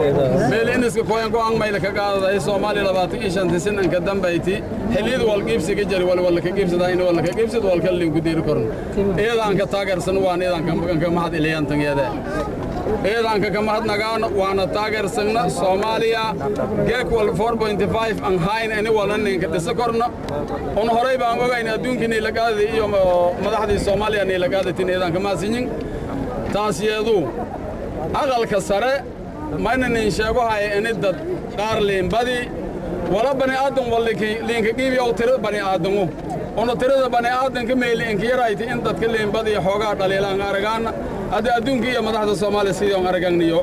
meeliniska koyan go'aan mayla ka qaadaday soomaaliya labaatan iyo shanti sinanka dambayti xilliyada walqiibsiga jari wal walla ka qiibsadayna walla ka qiibsad walka linku diiri korno iyadaan ka taageersan waan iyadaan ka mahad iliyantangeede ciidanka ka mahadnagaano waana taageersagna soomaaliya geek wal an hayn ini walna ninka dhisa korno un horay baan ogayn adduunkii niilagaadii iyo madaxdii soomaaliya niilagaadatin ciidanka maasinyin taas yeedu aqalka sare mayna nin sheego haya ini dad qaar liinbadi wala bani aadan walliinka qiibi ow tirada bani aadamu una tirada bani aadanka meeli inka yarayti in dadka liinbadi xoogaa dhaliilaan aragaana hadda adduunka iyo madaxda soomaaliya sidii on aragagniyo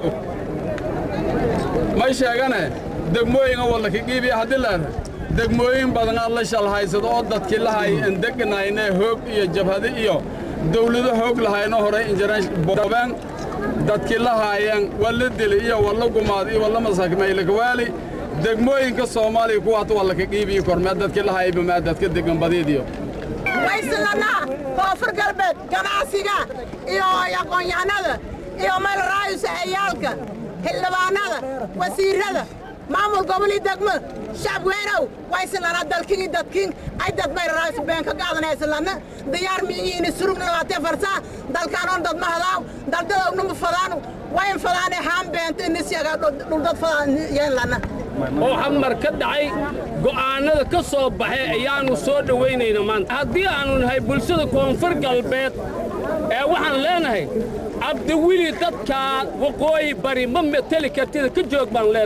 may sheegane degmooyinga wallaka qiibiya haddii leer degmooyin badan aad la shalhaysado oo dadkii lahay en deganayne hoog iyo jabhadi iyo dawlado hoog lahayno horay injirboobeen dadkii lahaayeen walla dili iyo walla gumaad iyo walla masakmaylakawaali degmooyinka soomaaliya kuwaat wallaka qiibiyi kormee dadkii lahayba maa dadka degan badiidiyo waysilanaa koonfur galbeed ganacsiga iyo aqoon-yahanada iyo meel raayusa ciyaalka xildhibaanada wasiirrada maamul goboli degmo shacab weynow waysilanaa dalkigii dadkin ay dad meel raayus been ka qaadanaysilana diyaar miyiini surugna labaatee farsaa dalkaanoon dad ma hadaaw daldadowna ma fadaanu wayn fadaane haan beenta inisyaga dhuldad fadaan yeenlana oo xamar ka dhacay go'aannada ka soo baxay ayaannu soo dhowaynayna maanta haddii aannu nahay bulshada koonfur galbeed ee waxaan leenahay cabdiwili dadkaa waqooyi bari ma mateli kartida ka joog baan leenahay